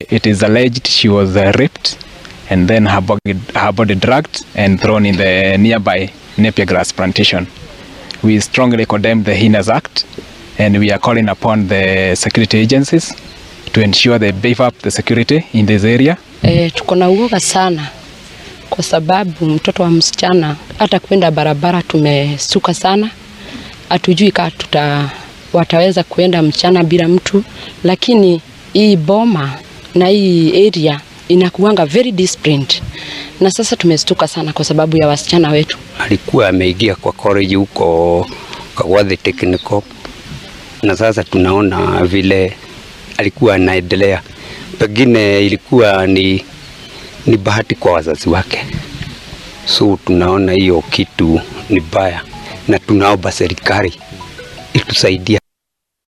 it is alleged she was uh, raped and then her body, her body dragged and thrown in the nearby Napier grass plantation. We strongly condemn the heinous act and we are calling upon the security agencies to ensure they beef up the security in this area. E, tuko na uoga sana kwa sababu mtoto wa msichana hata kwenda barabara tumesuka sana, hatujui kama tuta wataweza kuenda mchana bila mtu, lakini hii boma na hii area inakuanga very disciplined, na sasa tumestuka sana kwa sababu ya wasichana wetu. alikuwa ameingia kwa college huko Kagwathi Technical, na sasa tunaona vile alikuwa anaendelea, pengine ilikuwa ni, ni bahati kwa wazazi wake, so tunaona hiyo kitu ni baya, na tunaomba serikali itusaidia.